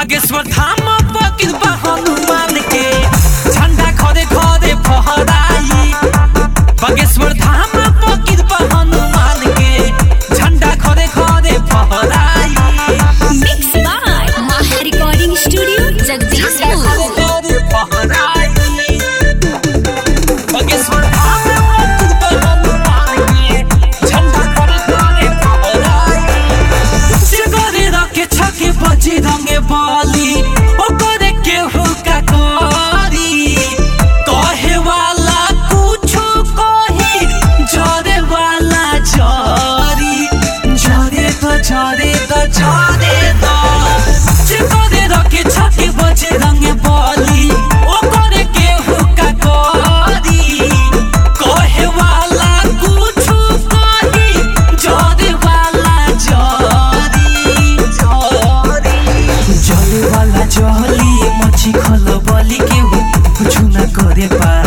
बागेश्वर धाम पकिर बा हनुमान के झंडा खरे खरे फहराई बागेश्वर धाम पकिर बा हनुमान के झंडा खरे खरे फहराई Mixed by Maha Recording Studio, Jagdishpur. खरे खरे फहराई बागेश्वर धाम पकिर बा हनुमान के झंडा खरे खरे फहराई से करे रखे छके बजी रंगे बाली ओकरे केहू का करी कहे वाला कुछो कही जरे वाला जरी जरे तो जरे तो जरे तो से करे रखे छके बजी रंगे बाली ओकरे केहू का करी कहे वाला कुछो कही जरे वाला जरी जरी जले वाला जली मछी खल बली के हो कुछ न करे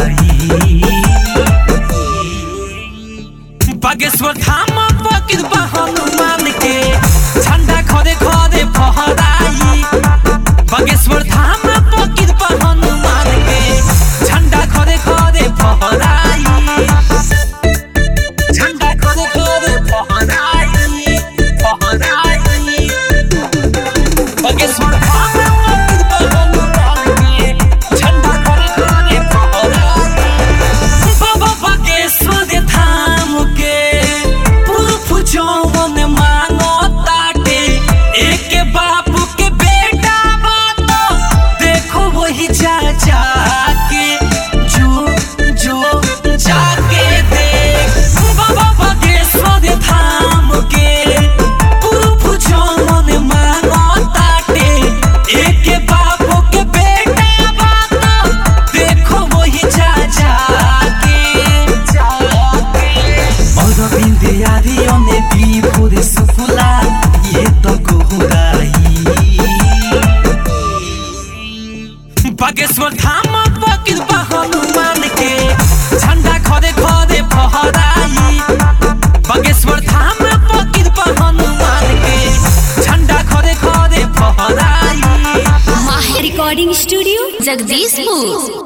पाई बागेश्वर धाम पकिर बा हनुमान के झंडा खरे खरे फहराई बागेश्वर धाम पकिर बा हनुमान के झंडा खरे खरे फहराई झंडा खरे खरे फहराई फहराई बागेश्वर धाम पकिर बा हनुमान के झंडा खरे खरे फहराई बाबा बागेश्वर धाम के पुरुष जौन मांगो ताटे एक बापू के बेटा बात देखो वही जा जाके जो जो जाके देख बाबा बागेश्वर धाम के पुरुष जौन मांगो ताटे एक बापू के बेटा बात देखो वही जा जाके जाके অরবিন্দে আরিয়নে বিভোরে সুফুলা ইয়ে তো গোহুরাই বাগেশ্বর ধাম পকির বা হনুমান কে ঝন্ডা খরে খরে ফহরাই বাগেশ্বর ধাম পকির বা হনুমান কে ঝন্ডা খরে খরে ফহরাই Maha Recording Studio, Jagdishpur.